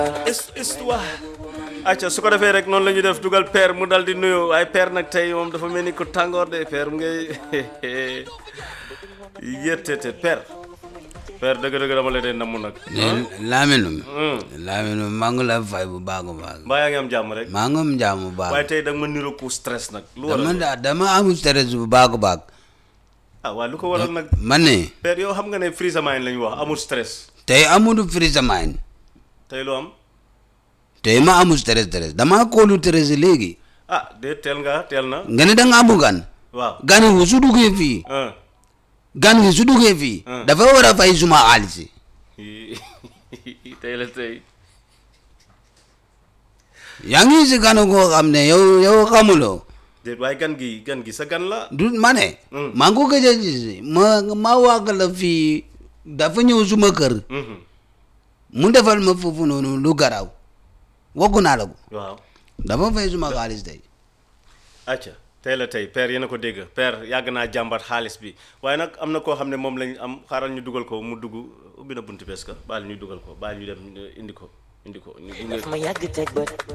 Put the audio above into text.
histoire acca su ko defee rek noonu la ñuy def dugal père mu dal di nuyu waaye père nag tey moom dafa mel ni ko tàngoor de père mu ngay yéttete père père dëgg-dëgg dama la dee namm nag ne Lamine Lamine maa ngi la fay bu baax a baax mbaa yaa ngi am jàmm rek maa ngi am jàmm bu baax waaye tey da nga ma niroo ku stress nag lu dama waral da dama am stress bu baax a baax ah waaye lu ko waral nag man ne père yow xam nga ne freeze mind la ñu wax amul stress tey amul freeze mind tey lu am tey ma amul stress stress dama kóolu stress léegi ah de teel nga teel na nga ne da nga amu gan waaw gan gi su duggee fii ah gan gi su duggee fii Hmm. dafa war a fay suma xaalis tey la tey yaa ngi si gan koo xam ne yow yow xamuloo déet waaye gan gi gan gi sa gan la du ma ne Hmm. maa ngi ko gëj a gis ma ma wàgg la fii dafa ñëw suma kër Mhm. mu defal ma foofu noonu lu garaaw waggu naa la ko waaw dafa fay suma xaalis tey acca tey la tey père yéen a ko dégg père yàgg naa jàmbat xaalis bi waaye nag am na koo xam ne moom lañ am xaaral ñu dugal ko mu dugg ubbi na buntu bees ka baal ñu dugal ko baal ñu dem indi ko indi ko ñu gunge daf ma yàgg teg bët